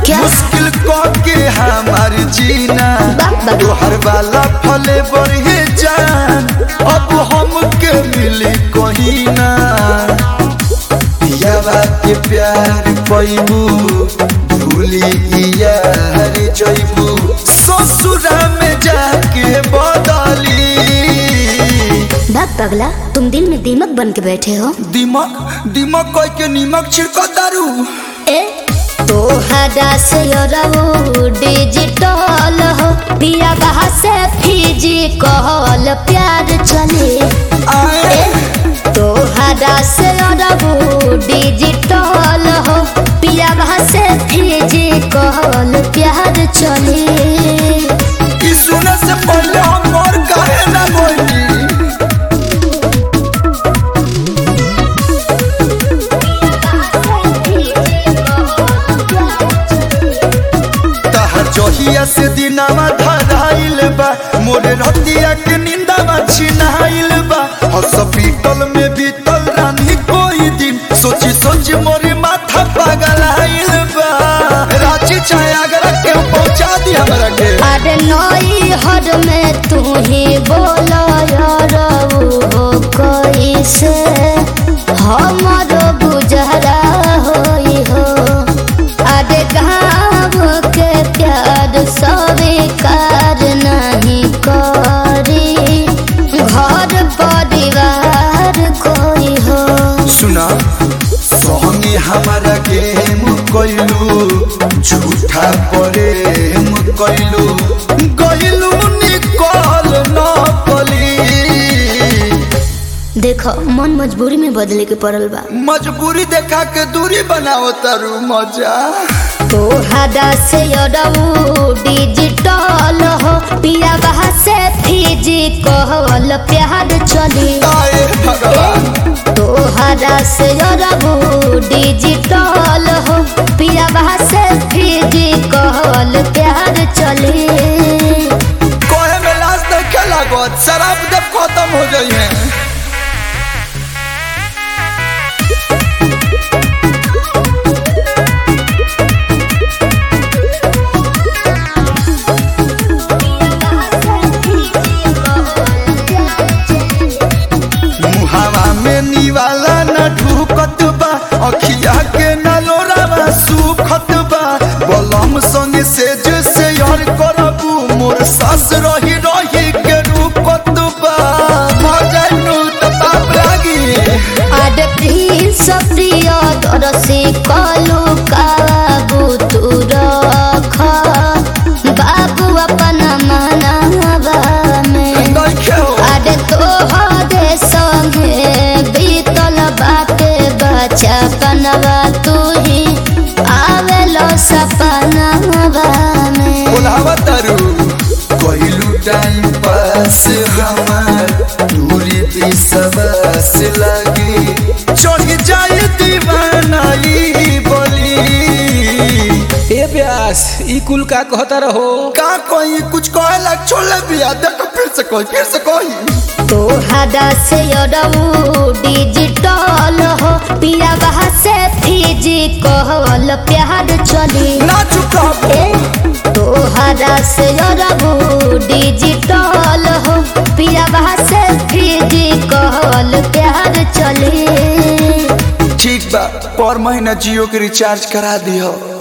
क्या? मुश्किल को के हमार जीना बाप बाप। तोहर वाला फले बढ़े जान अब हमके मिली कहीं ना पियावा के प्यार पैबू भूली यार जैबू ससुरा में जाके बदली भाग पगला तुम दिल में दीमक बन के बैठे हो दिमक दिमक कोई के नीमक छिड़को दारू ए तोहरा से रहो डिजिटल हो पिया बहा से फिजिकल प्यार चले आए तोहरा से रहो डिजिटल हो पिया बहा से फिजिकल प्यार चले ई सुने से पहले हम और काहे ना बोली तहर जहिया से दिनावा धराइल बा मोरे रतिया के निंदावा छिनाइल बा हॉस्पिटल में बीतल रानी कोई दिन सोची सोची मोरे माथा पागल आइल बा रांची चाहे आगरा के पहुंचा दी हमरा के अरे नई हर में तू ही बोलो यार हो कैसे हमारो गुजरा होई हो अरे गाँव के प्यार स्वीकार नहीं करी घर परिवार कोई हो सुना सोहनी हमारा गेम कैलू झूठा प्रेम कैलू गैलू निकल न पली देखो मन मजबूरी में बदले के पड़ल बा मजबूरी देखा के दूरी बनाओ तारू मजा तोहरा से अरऊ डिजिटल हो पिया बहा से फिजिकल प्यार चली आए भगवान तोहरा से अरऊ डिजिटल हो पिया बहा से फिजिकल प्यार चली कोहे में लाश देखे लागत शराब जब खत्म हो जाई है मुहावा में निवाला न ढूकत बा अखिया के न लोरावा सुखत बा बलम संगे से जैसे यार करबू मोर सास रही रही के रूपत बा मजनू त पाप लागी आड प्रिंस प्रिय दरसी कलु काबू तू रख बाबू अपन मनावा में नइखे हो आड तोहरे संगे बीतल बाटे बचपनवा तू ही आवेलो सपनवा में बोलावा तारू कइलू टाइम पास हमार दूरी भी सबस लगी चढ़ जाए दीवानाई बोली ए प्यास ई कुल का कहता रहो का कोई कुछ कहे लग छोड़ बिया देखो फिर से कोई फिर से कोई तोहरा से अरऊ डिजिटल हो पिया बहा से फिजिकल प्यार चली ना चुप रहो ए तोहरा से अरऊ डिजिटल हो पिया बहा से फिजिकल प्यार चली ठीक बा पर महीना जियो के रिचार्ज करा दियो